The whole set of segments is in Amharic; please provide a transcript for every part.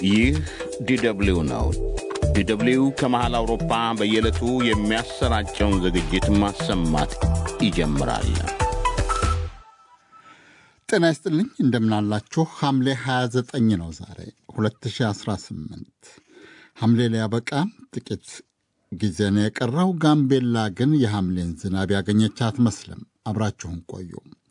ይህ ዲደብሊው ነው። ዲደብሊው ከመሃል አውሮፓ በየዕለቱ የሚያሰራጨውን ዝግጅት ማሰማት ይጀምራል። ጤና ይስጥልኝ እንደምናላችሁ። ሐምሌ 29 ነው ዛሬ 2018። ሐምሌ ሊያበቃ ጥቂት ጊዜ ነው የቀረው። ጋምቤላ ግን የሐምሌን ዝናብ ያገኘች አትመስልም። አብራችሁን ቆዩ።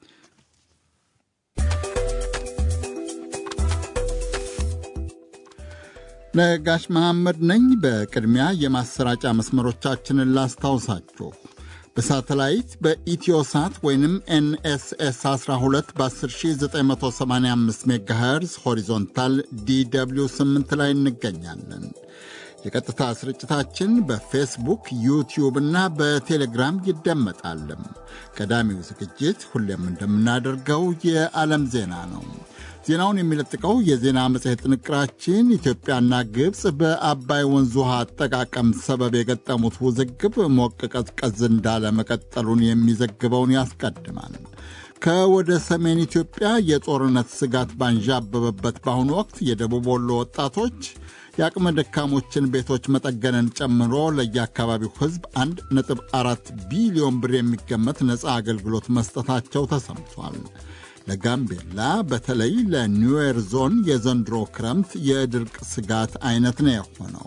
ነጋሽ መሐመድ ነኝ። በቅድሚያ የማሰራጫ መስመሮቻችንን ላስታውሳችሁ። በሳተላይት በኢትዮሳት ወይንም ኤንኤስኤስ 12 በ10985 ሜጋሄርዝ ሆሪዞንታል ዲw 8 ላይ እንገኛለን። የቀጥታ ስርጭታችን በፌስቡክ ዩቲዩብ እና በቴሌግራም ይደመጣልም። ቀዳሚው ዝግጅት ሁሌም እንደምናደርገው የዓለም ዜና ነው። ዜናውን የሚለጥቀው የዜና መጽሔት ጥንቅራችን ኢትዮጵያና ግብፅ በአባይ ወንዝ ውሃ አጠቃቀም ሰበብ የገጠሙት ውዝግብ ሞቅ ቀዝቀዝ እንዳለ መቀጠሉን የሚዘግበውን ያስቀድማል። ከወደ ሰሜን ኢትዮጵያ የጦርነት ስጋት ባንዣበበበት በአሁኑ ወቅት የደቡብ ወሎ ወጣቶች የአቅመ ደካሞችን ቤቶች መጠገንን ጨምሮ ለየአካባቢው ሕዝብ 1.4 ቢሊዮን ብር የሚገመት ነፃ አገልግሎት መስጠታቸው ተሰምቷል። ለጋምቤላ በተለይ ለኒዌር ዞን የዘንድሮ ክረምት የድርቅ ስጋት አይነት ነው የሆነው።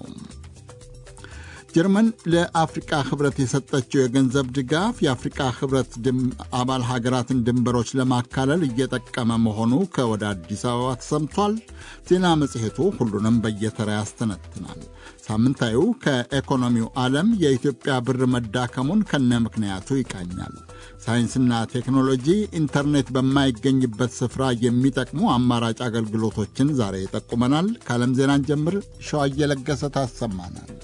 ጀርመን ለአፍሪቃ ህብረት የሰጠችው የገንዘብ ድጋፍ የአፍሪቃ ህብረት አባል ሀገራትን ድንበሮች ለማካለል እየጠቀመ መሆኑ ከወደ አዲስ አበባ ተሰምቷል። ዜና መጽሔቱ ሁሉንም በየተራ ያስተነትናል። ሳምንታዊው ከኢኮኖሚው ዓለም የኢትዮጵያ ብር መዳከሙን ከነ ምክንያቱ ይቃኛል። ሳይንስና ቴክኖሎጂ ኢንተርኔት በማይገኝበት ስፍራ የሚጠቅሙ አማራጭ አገልግሎቶችን ዛሬ ይጠቁመናል። ከዓለም ዜናን ጀምር ሸዋ እየለገሰ ታሰማናለች።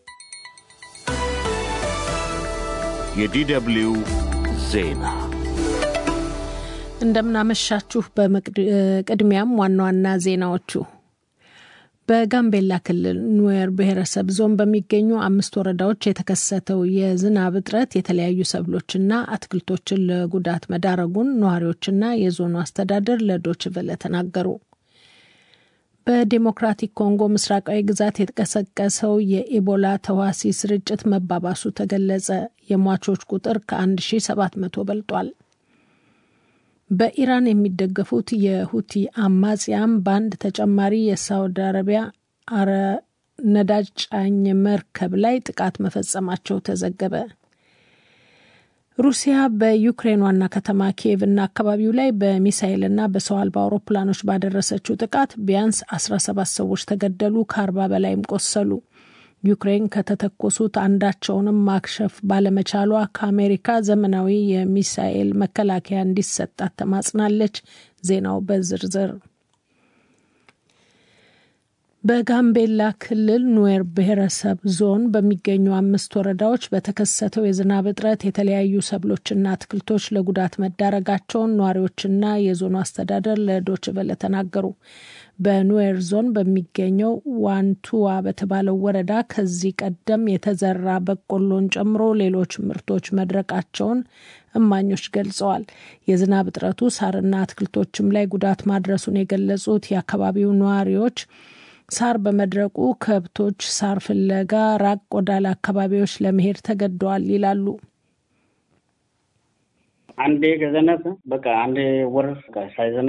የዲደብሊው ዜና እንደምናመሻችሁ። በቅድሚያም ዋና ዋና ዜናዎቹ በጋምቤላ ክልል ኑዌር ብሔረሰብ ዞን በሚገኙ አምስት ወረዳዎች የተከሰተው የዝናብ እጥረት የተለያዩ ሰብሎችና አትክልቶችን ለጉዳት መዳረጉን ነዋሪዎችና የዞኑ አስተዳደር ለዶችቨለ ተናገሩ። በዴሞክራቲክ ኮንጎ ምስራቃዊ ግዛት የተቀሰቀሰው የኢቦላ ተዋሲ ስርጭት መባባሱ ተገለጸ። የሟቾች ቁጥር ከ1700 በልጧል። በኢራን የሚደገፉት የሁቲ አማጽያም በአንድ ተጨማሪ የሳውዲ አረቢያ አረ ነዳጅ ጫኝ መርከብ ላይ ጥቃት መፈጸማቸው ተዘገበ። ሩሲያ በዩክሬን ዋና ከተማ ኪየቭ እና አካባቢው ላይ በሚሳይልና በሰው አልባ አውሮፕላኖች ባደረሰችው ጥቃት ቢያንስ 17 ሰዎች ተገደሉ፣ ከአርባ በላይም ቆሰሉ። ዩክሬን ከተተኮሱት አንዳቸውንም ማክሸፍ ባለመቻሏ ከአሜሪካ ዘመናዊ የሚሳኤል መከላከያ እንዲሰጣት ተማጽናለች። ዜናው በዝርዝር በጋምቤላ ክልል ኑዌር ብሔረሰብ ዞን በሚገኙ አምስት ወረዳዎች በተከሰተው የዝናብ እጥረት የተለያዩ ሰብሎችና አትክልቶች ለጉዳት መዳረጋቸውን ነዋሪዎችና የዞኑ አስተዳደር ለዶችቨለ ተናገሩ። በኑዌር ዞን በሚገኘው ዋንቱዋ በተባለው ወረዳ ከዚህ ቀደም የተዘራ በቆሎን ጨምሮ ሌሎች ምርቶች መድረቃቸውን እማኞች ገልጸዋል። የዝናብ እጥረቱ ሳርና አትክልቶችም ላይ ጉዳት ማድረሱን የገለጹት የአካባቢው ነዋሪዎች ሳር በመድረቁ ከብቶች ሳር ፍለጋ ራቅ ወዳለ አካባቢዎች ለመሄድ ተገደዋል ይላሉ። አንዴ ከዘነበ በቃ አንድ ወር ሳይዘነበ